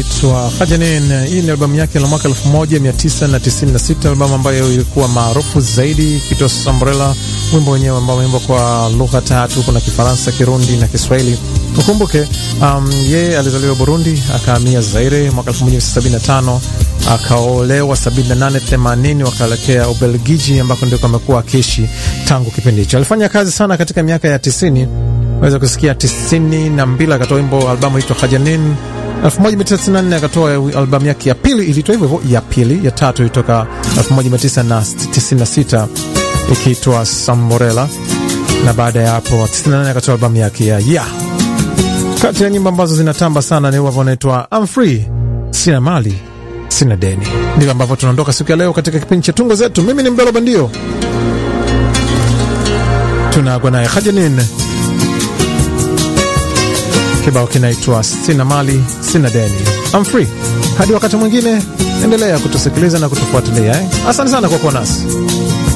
anaitwa Hajanin. Hii ni albamu yake la mwaka 1996, albamu ambayo ilikuwa maarufu zaidi ikitwa Sambrella, wimbo wenyewe ambao umeimbwa kwa lugha tatu, kuna Kifaransa, Kirundi na Kiswahili. Ukumbuke um, yeye alizaliwa Burundi, akahamia Zaire mwaka 1975 akaolewa 78 80, wakaelekea Ubelgiji ambako ndiko amekuwa akiishi tangu kipindi hicho. Alifanya kazi sana katika miaka ya 90 weza kusikia 92 akatoa wimbo albamu itwa Hajanin. 1994 akatoa albamu yake ya pili ilitoa hivyo hivyo, ya pili. Ya tatu ilitoka 1996 ikiitwa Samorela, na baada ya hapo 98 akatoa albamu yake ya ya kati ya nyimbo ambazo zinatamba sana ni wimbo unaitwa I'm Free, sina mali sina deni. Ndivyo ambavyo tunaondoka siku ya leo katika kipindi cha tungo zetu. Mimi ni Mbelo Bandio, tunaagwa naye Hajanin, kibao kinaitwa sina mali sina deni, I'm free. Hadi wakati mwingine, endelea kutusikiliza na kutufuatilia eh? Asante sana kwa kuwa nasi.